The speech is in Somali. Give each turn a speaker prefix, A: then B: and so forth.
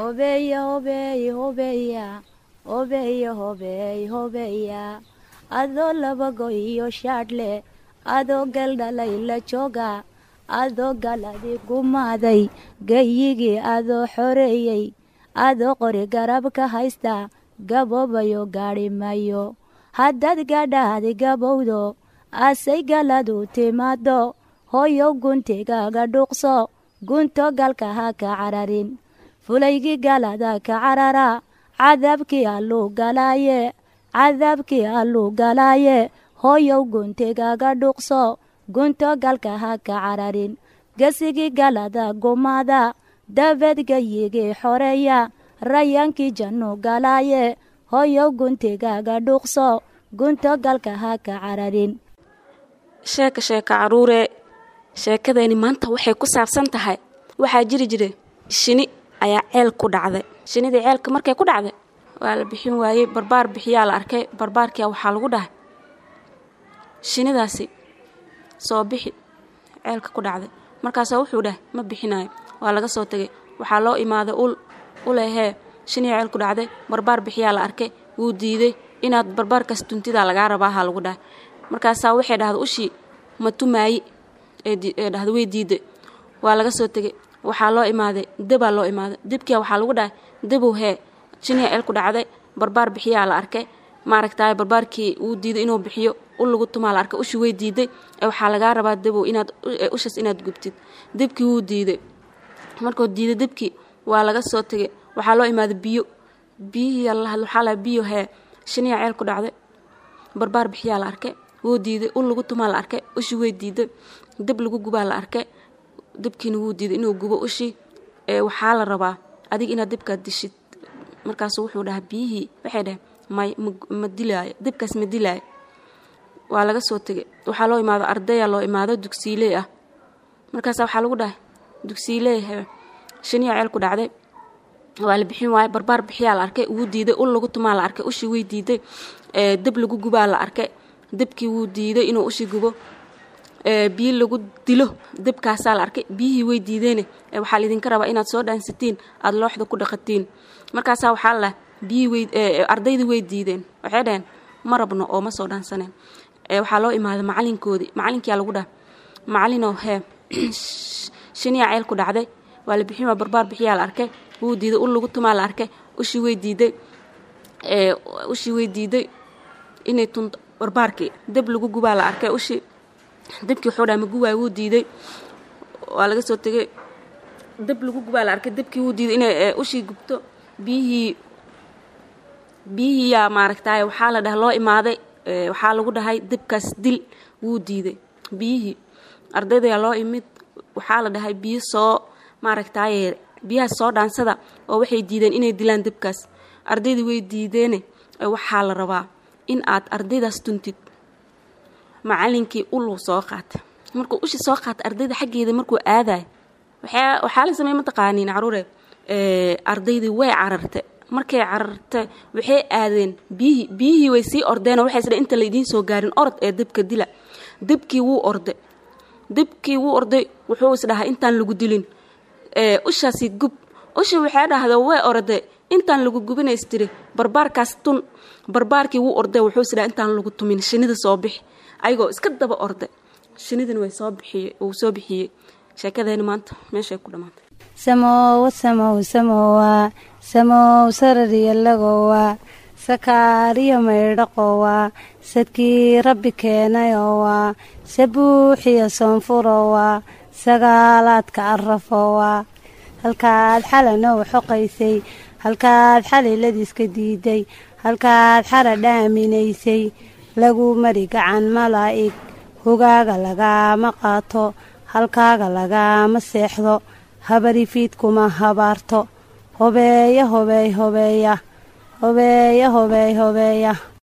A: hobeeya hobeey hobeeya hobeeya hobeey hobeeya adoo labago iyo shaadhle adoo galdhalay la jooga adoo galadi gumaaday gayigii adoo xoreeyey adoo qori garab ka haysta gaboobayo gaadhi mayo haddaad gadhaadi gabowdo asay galadu timaado hooyow guntigaaga dhuuqso gunto galka ha ka cararin fulaygii galada ka carara cadaabkii alluu galaaye cadaabkii alluu galaaye hooyow guntigaaga dhuuqso gunto galka ha ka cararin gesigii galada gumaada dabeed gayigii xoreeya rayaankii jannu galaaye hooyow guntigaaga dhuuqso gunto galka ha ka cararin
B: sheeka sheeka caruuree sheekadayni maanta waxay ku saabsan tahay waxaa jiri jira shini ayaa ceel ku dhacday shinidii ceelka markay ku dhacday waa la bixin waayey barbaar bixiyaa la arkay barbaarkia waxaa lagu dhahay shinidaasi soo bixi ceelka ku dhacday markaasaa wuxuu dhahay ma bixinayo waa laga soo tegay waxaa loo imaaday ul ulehee shinii ceel ku dhacday barbaar bixiyaa la arkay wuu diiday inaad barbaarkaas tuntidaa lagaa rabaaha lagu dhahay markaasaa waxay dhahda ushii ma tumaayi ee dhahda way diiday waa laga soo tegay waxaa loo imaaday debaa loo imaaday debkia waxaa lagu dhahay debow hee shinii ceel ku dhacday barbaar bixiyaa la arkay maaragtaay barbaarkii wuu diiday inuu bixiyo ul lagu tumaa la arkay ushii way diiday ee waxaa lagaa rabaa debow inaad ushaas inaad gubtid debkii wuu diiday markuu diiday debkii waa laga soo tegay waxaa loo imaaday biyo biyihii waxaa la biyo hee shiniya ceel ku dhacday barbaar bixiyaa la arkay wuu diiday ul lagu tumaa la arkay ushii way diiday deb lagu gubaa la arkay debkiina wuu diiday inuu gubo ushii ee waxaa la rabaa adig inaad debkaad dishid markaasu wuxuu dhahaa biyihii waxay dhaheen may ma dilaayo debkaas ma dilaayo waa laga soo tegay waxaa loo imaado ardaya loo imaado dugsiiley ah markaasa waxaa lagu dhahay dugsiiley shiniya ceel ku dhacday waa la bixin waaye barbaar bixiyaa la arkay wuu diiday ul lagu tumaa la arkay ushii way diiday deb lagu gubaa la arkay debkii wuu diiday inuu ushii gubo biyi lagu dilo debkaasaa la arkay biyihii way diideene waxaa laidinka rabaa inaad soo dhaansatiin aada looxda ku dhaqatiin markaasaa waxaa la biyihii ardaydii way diideen waxay dhaheen ma rabno oo ma soo dhaansaneen waxaa loo imaaday macalinkoodii macalinkiyaa lagu dhaha macalinoo hee shiniya ceel ku dhacday waa la bixin waa barbaar bixiyaa la arkay wuu diiday ul lagu tumaa la arkay ushii way diiday ushii way diiday inay tunto barbaarkii deb lagu gubaa la arkay ushii debkii wuxuu dhaha ma gubaay wuu diiday waa laga soo tegay deb lagu gubaa la arkay debkii wuu diiday inay ushii gubto biyihii biyihiiyaa maaragtaay waxaa la dhaha loo imaaday waxaa lagu dhahay debkaas dil wuu diiday biyihii ardaydayaa loo imid waxaa la dhahay biyo soo maaragtaaye biyahaas soo dhaansada oo waxay diideen inay dilaan debkaas ardaydii way diideene waxaa la rabaa in aad ardaydaas tuntid macalinkii uluu soo qaata markuu ushi soo qaata ardayda xaggeeda markuu aadayo waxaa la sameey mataqaaniin caruure ardaydii way cararte markay cararte waxay aadeen biyihii biyihii way sii ordeenoo waxay isdhe inta laydiin soo gaarin orod ee debka dila debkii wuu orday debkii wuu orday wuxuu isdhahaa intaan lagu dilin ushaasi gub ushi waxay dhahda way orday intaan lagu gubinays tiri barbaarkaas tun barbaarkii wuu orday wuxuu isdhaha intaan lagu tumin shinida soo bixi ayagoo iska daba orday shinidina way soo bixiye uu soo bixiyey sheekadeeni maanta meeshay ku dhammaantay
A: samowa samow samowa samow sarariyalagowa sakaariyo maydhaqowa sadkii rabbi keenayowa sabuuxiyo soonfurowa sagaalaadka arafowa halkaad xalanow xoqaysay halkaad xaliladiiska diiday halkaad xara dhaaminaysay lagu mari gacan malaa'ig hogaaga lagaama qaato halkaaga lagaama seexdo habarifiid kuma habaarto hobeeya hobeey hobeeya hobeeya hobeey hobeeya